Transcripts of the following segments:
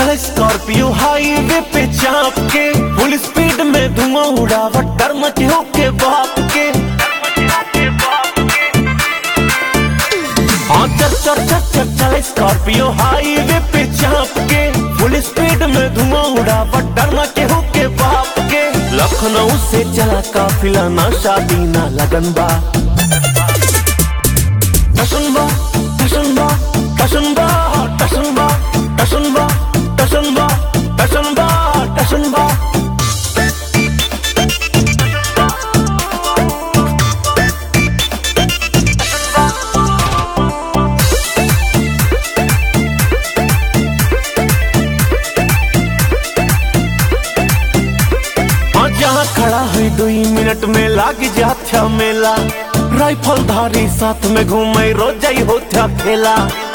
चल Scorpio highway पे चाप के फुल स्पीड में धुआं उड़ावट डर मचे के बाप के हाँ चल चल चल चल चल स्कॉर्पियो हाईवे पे चाप के फुल स्पीड में धुआं उड़ावट डर मचे के बाप के लखनऊ से चला काफिला ना शादी ना लगन बा टशनबा टशनबा टशनबा टशनबा टशनबा टशनबा टशनबा टशनबा हाँ जहाँ खड़ा है दुई मिनट में लाग जाथ्या मेला राइफल धारी साथ में घूमे रोजाई होत्या खेला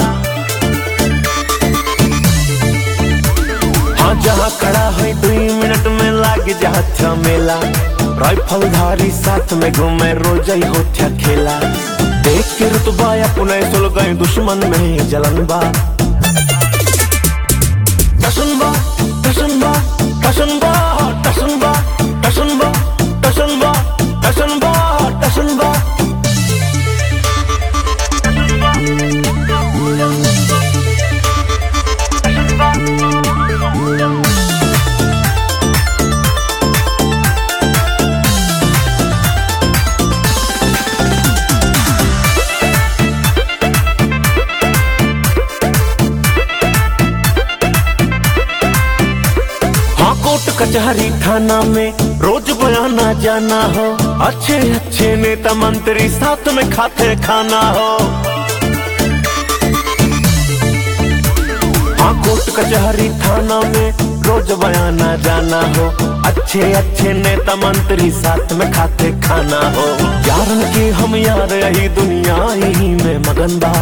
हाँ जहाँ खड़ा है दुई मिनट में लाग जाथ्या मेला राइफल धारी साथ में घूमे रोजाई होत्या खेला देख के रुतबा अपने सुल गए दुश्मन में जलन बा टशनबा टशनबा टशनबा टशनबा टशनबा टशनबा टशनबा टशनबा हाँ कोर्ट कचहरी थाना में रोज बयाना जाना हो अच्छे अच्छे नेता मंत्री साथ में खाते खाना हो हाँ कोर्ट कचहरी थाना में रोज बयाना जाना हो अच्छे अच्छे नेता मंत्री साथ में खाते खाना हो यारन के हम यार यही दुनिया यही में मगन बा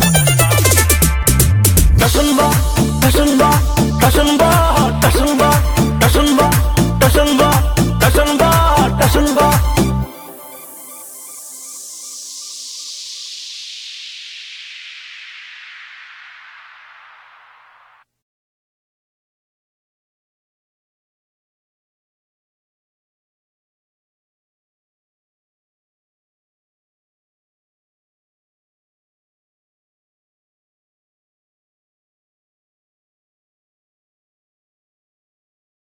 टशनबा टशनबा टशनबा टशनबा टशनबा टशनबा टशनबा टशनबा